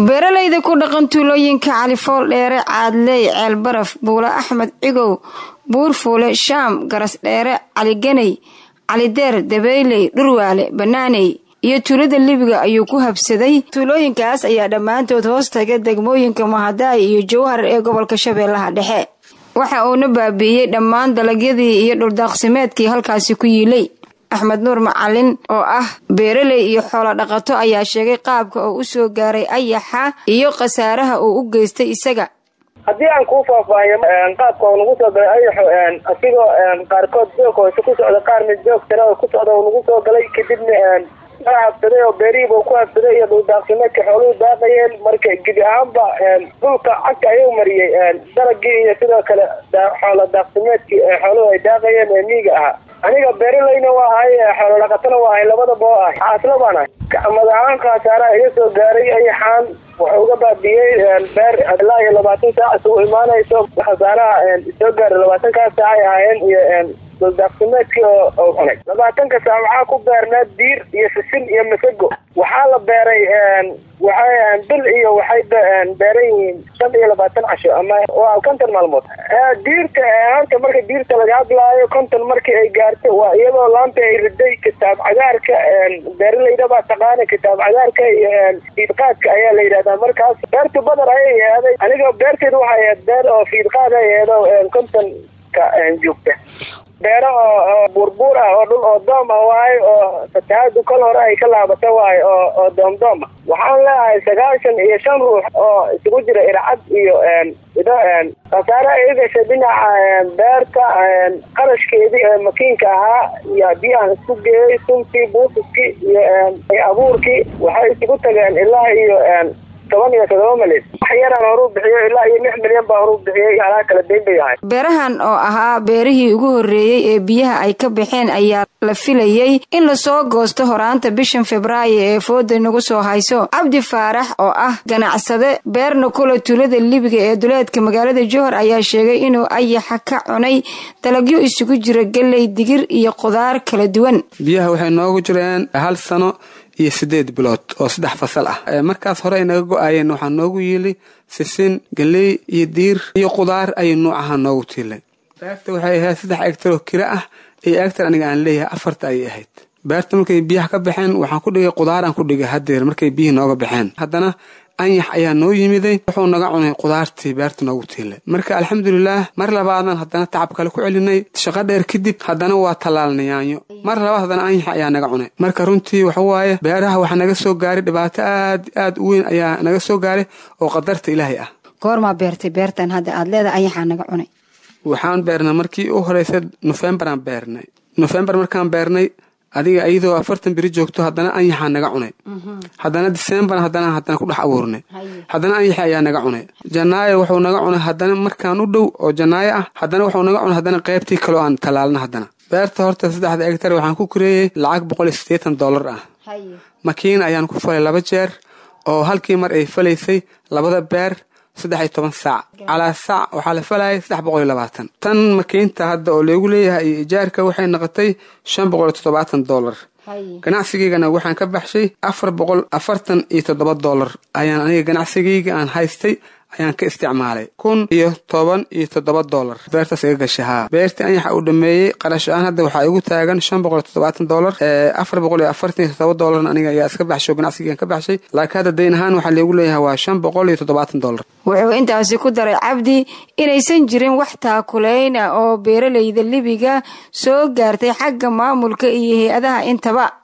beeralayda ku dhaqan tuulooyinka califool dheere caadley ceelbaraf buule axmed cigow buurfuule shaam garas dheere caliganey calideer dabeyley dhurwaale banaaney iyo tuulada libiga ayuu ku habsaday tuulooyinkaas ayaa dhammaantood hoos taga degmooyinka mahadaay iyo jowhar ee gobolka shabeellaha dhexe waxa uuna baabiiyey dhammaan dalagyadii iyo dhuldaaqsimeedkii halkaasi ku yiilay axmed nuur macalin oo ah beeraley iyo xoolo dhaqato ayaa sheegay qaabka oo u soo gaaray ayaxa iyo khasaaraha uu u geystay isaga haddii aan kuu faahfaahiyo qaabka uu nagu soo galay ayaxo asigoo qaarkood joog hoose ku socda qaarna joog sare oo ku socda uu nagu soo galay kadibna waa habsaday oo beerihiiba uu ku habsaday iyo dhuldaaqsimeedka xooluhu daaqayeen marka gebi ahaanba dhulka cagta ayuu mariyey dalagii iyo sidoo kale xoolo daaqsimeedkii xooluhu ay daaqayeen ee miiga ahaa aniga beeralayna waa ahay xoolo dhaqatana waa ahay labadaba oo ahay xaasla baan ahay mad ahaan khasaaraha iga soo gaaray ayaxaan wuxuu uga baabiyey beer ilaa iyo labaatan saac isugu imaanayso khasaaraha soo gaaray labaatankaas saac ay ahaayeen iyo dhuldaaqsimeedkii oo cunay labaatanka saac waxaa ku beernaa diir iyo sisin iyo masago waxaa la beeray waxay bil iyo waxay beeran yihiin shan iyo labaatan casho ama waa konton maalmood diirta hanta marka diirta laga hadlaayo konton markii ay gaarto waa iyadoo laanta ay riday kitaab cagaarka beeralayda baa taqaana kitaab cagaarka iyo fiidqaadka ayaa la yidhahdaa markaas beerta badar ayay eeday aniga beerteeda waxay ahayd beer oo fiidqaad ay eedo kontonka joogta beero oo buurbuur ah oo dhul oo doom ah waayo oo fatahaadu kol hore ay ka laabata waayo oo oo doomdoom ah waxaan leeyahay sagaashan iyo shan ruux oo isugu jira ircad iyo ido khasaare ay gashay dhinaca beerta qarashkeedii ee makiinka ahaa iyo haddii aan isku geeyey suntii buufiskii iyo abuurkii waxay isugu tageen ilaa iyo toban iyo todoba milyan wax yaraan horu bixiyo ilaa iyo lix milyan baa horu bixiyey alaa kala dayn bay ahay beerahan oo ahaa beerihii ugu horreeyey ee biyaha ay ka baxeen ayaa la filayey in lasoo goosto horaanta bishan febraayo ee fooda nagu soo hayso cabdi faarax oo ah ganacsade beerna kula tuulada libiga ee duleedka magaalada johor ayaa sheegay inuu ayaxa ka cunay dalagyo isugu jira galley digir iyo qudaar kala duwan biyaha waxay noogu jireen hal sano iyo sideed bilood oo saddex fasal ah markaas hore ay naga go-aayeen waxaa noogu yiili sisin galey iyo diir iyo qudaar ayay nuucaha noogu tiilay beerta waxay ahayd saddex egtar oo kira ah iyo egtar aniga aan leeyahay afarta ayay ahayd beerta markay biyaha ka baxeen waxaan ku dhigay qudaaraan ku dhigay hadeer markay biyihii nooga baxeen haddana anyax ayaa noo yimiday wuxuu naga cunay qudaartii beerta noogu tiilay marka alxamdulilaah mar labaadan haddana tacab kale ku celinay shaqo dheer kadib haddana waa tallaalnay yaanyo mar labaad haddana anyax ayaa naga cunay marka runtii waxawaaye beeraha waxaa naga soo gaaray dhibaato aad aad u weyn ayaa naga soo gaaray oo qadarta ilaahay ah goormaa beertay beertan hadda aad leedahay ayaxaa naga cunay waxaan beernay markii u horeysa nofembaraan beernay nofembar markaan beernay adiga iyadoo afartan beri joogto haddana anyaxaa naga cunay haddana disembar haddana haddana ku dhex abuurnay haddana anyaxi ayaa naga cunay janaayo wuxuu naga cunay haddana markaan u dhow oo janaayo ah haddana wuxuu naga cunay haddana qaybtii kaloo aan tallaalna haddana beerta horta saddexda egtar waxaan ku kureeyey lacag boqol iyo siddeetan dollar ah makiin ayaan ku falay laba jeer oo halkii mar ay falaysay labada beer saddex iyo toban saac calaa saac waxaa la falayay saddex boqol iyo labaatan tan makiinta hadda oo leegu leeyahay iyo ijaarka waxay noqotay shan boqol iyo toddobaatan dollar ganacsigaygana waxaan ka baxshay afar boqol afartan iyo toddoba dollar ayaan aniga ganacsigayga aan haystay ayaan ka isticmaalay kun iyo toban iyo toddoba dollar beertaas iga gashay haa beertii anyaxa uu dhameeyey qarash aan hadda waxaa igu taagan shan boqol iyo toddobaatan dollar afar boqol iyo afartan iyo toddoba dollarna aniga ayaa iska baxshay oo ganacsigaan ka baxshay laakiin hadda dayn ahaan waxaa leegu leeyahay waa shan boqol iyo toddobaatan dollar wuxuu intaasi ku daray cabdi inaysan jirin wax taakuleyn ah oo beeralayda libiga soo gaartay xagga maamulka iyo hay-adaha intaba